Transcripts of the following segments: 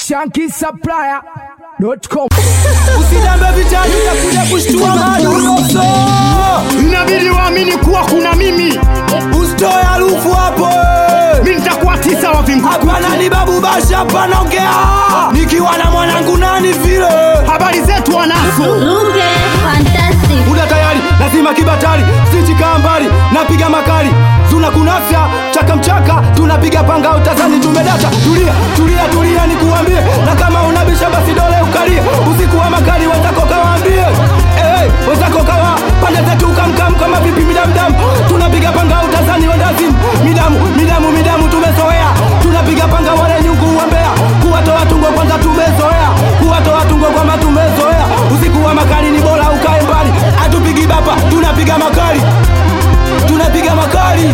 shankisupplier.com Usidambe vitani utakuja kushtua maduroso inabidi waamini kuwa kuna mimi Usitoe harufu hapo mi nitakuwa tisa wa vingu Hapana ni babu basha hapana ongea Nikiwa na mwanangu nani vile habari zetu wanazo Lunge Fantastic. Muda tayari lazima kibatari Siti kaa mbali napiga makali Zuna kunafya chaka mchaka tunapiga panga utazani tumedata Tulia tulia tulia nikuambie Na kama unabisha basi dole ukalie Usiku wa makali wenzako kawaambie hey, wenzako kawa pande zetu kamkam kama vipi midamdam Tunapiga panga utazani wendazimu Midamu midamu midamu tumezoea Tunapiga panga wale nyungu wa Mbeya Kuwatoa tungo kwanza tumezoea Kuwatoa tungo kwamba tumezoea Usiku wa makali ni bora ukae mbali Hatupigi bapa tunapiga makali Tunapiga makali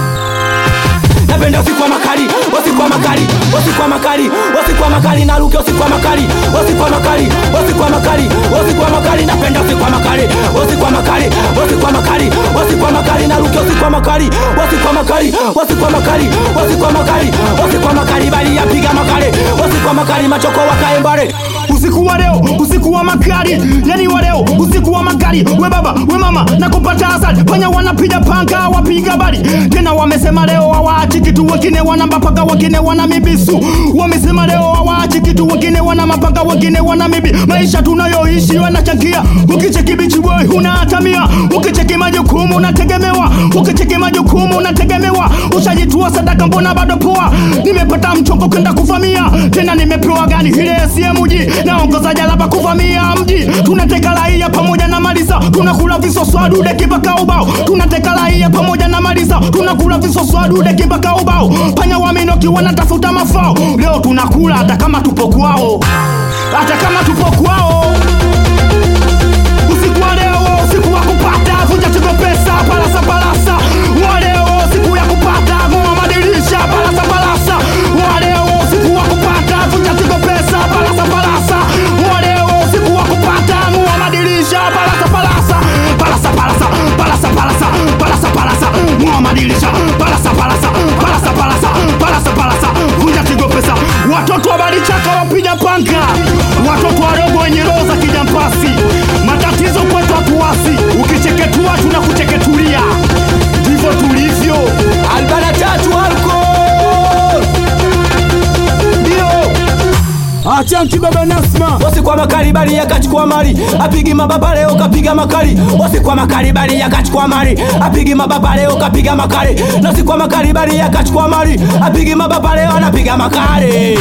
napenda usiku wa makali usiku wa makali usiku wa makali usiku wa makali naruke usiku wa makali usiku wa makali usiku wa makali usiku wa makali napenda usiku wa makali usiku wa makali usiku wa makali usiku wa makali naruke usiku wa makali usiku wa makali usiku wa makali usiku wa makali usiku wa makali bali yapiga makali usiku wa makali machoko wakae mbale usiku wa leo usiku wa makali yani wa leo usiku wa makali we baba we mama nakupata asali panya wanapiga panga wapiga bali tena wamesema leo hawaachi kitu wengine wana mapanga wengine wana mibisu wamesema leo hawaachi kitu wengine wana mapanga wengine wana mibi maisha tunayoishi wanachangia ukicheki bichi boy unahatamia ukicheki majukumu unategemewa ukicheki majukumu unategemewa ushajitua sadaka mbona bado poa nimepata mchongo kwenda kuvamia tena nimepewa gani ile SMG naongoza jalaba kuvamia mji tunateka raia pamoja na malisa tunakula visoswadude kibaka ubao tunateka raia pamoja na malisa tunakula visoswadude kibaka ubao panya waminoki wanatafuta mafao leo tunakula hata kama tupo kwao hata kama tupo kwao usiku wa leo usiku wa kupata vunja chigo pesa palasa palasa wa leo siku ya kupata ng'oa madirisha palasa palasa wa leo usiku wa kupata vunja chigo pesa palasa palasa wa leo usiku wa kupata ng'oa madirisha palasa palasa palasa palasa palasa palasa palasa palasa ng'oa madirisha palasa palasa palasa palasa palasa palasa vunja chigo pesa watoto wa balichaka wapiga panga watoto wadogo wenye roho za kijampasi matatizo kwetu hatuwasi ukicheketua tunakucheketulia ndivyo tulivyo albana tatu alko ndio achanki baba nasma Wasi kwa makali bali yakachukua mali apigi mababa leo kapiga makali Wasi kwa makali bali yakachukua mali apigi mababa leo kapiga makali Nasi kwa makali bali yakachukua mali apigi mababa leo anapiga makali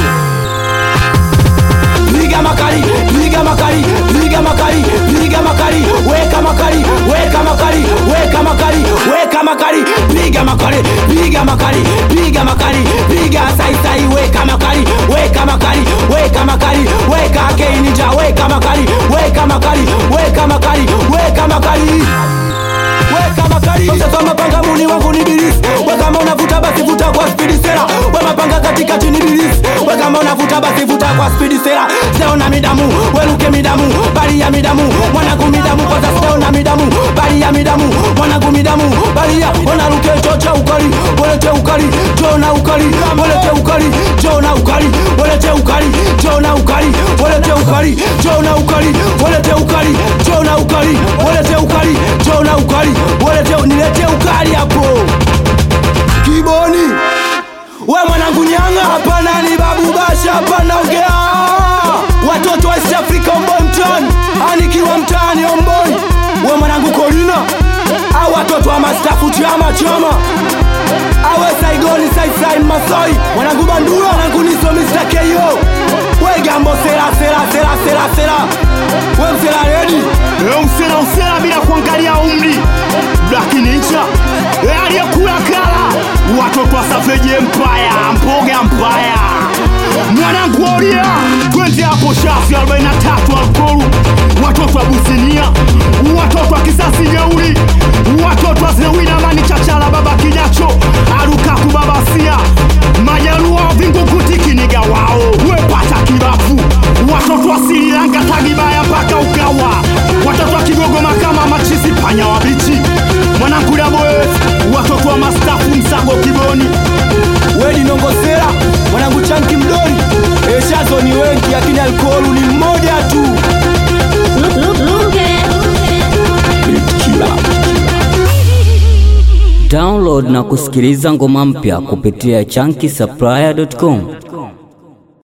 piga makali piga makali piga makali piga makali weka makali weka makali weka makali weka makali piga makali piga makali piga makali piga sai sai weka makali weka makali weka makali weka keinja weka makali weka makali weka makali weka makali weka makali sasa mapanga muni wangu ni bilisi we kama unavuta basi vuta kwa spidi sera we mapanga katikati ni bilisi we kama unavuta basi vuta kwa spidi sera seona midamu weluke midamu bali ya midamu mwanangu midamu kwanza seona midamu bali ya midamu mwanangu midamu bali ya wanaruke chocha ukali welete ukali jona ukali welete ukali jona ukali welete ukali jona ukali welete ukali jona ukali welete ukali jona ukali welete ukali jona ukali welete nilete ukali hapo kiboni we mwanangu nyanga hapana ni babu basha hapana ongea watoto wa East Africa omboi mtani anikiwa mtaani omboi we mwanangu kolina au watoto wa mastafu chama chama awe saigoni saisai masoi mwanangu bandura mwanangu niso Mr. K.O. we gambo sera sera sera sera sera we msera redi leo msela usela bila kuangalia umri Black Ninja Eh, aliyekula kala watoto wa Savage Empire mpoga mpaya mwanangu olia twende hapo shafi 43 alkoru watoto wa Businia watoto wa kisasi jeuri watoto wa Zewina mani chachala baba kinyacho arukaku babasia majaluo vingukutikinika wao wepata kibafu watoto wa Sri Lanka tagibaya mpaka ukawa watoto wa Kigogoma kama machisi panya wabichi mwanangu daboes watoto wa mastafu msago kiboni wedi nongosera mwanangu chanki mdori eshazo ni wewe lakini alkoholu ni mmoja tu Lu- lu- Lunge. Download na kusikiliza ngoma mpya kupitia chunky supplier.com.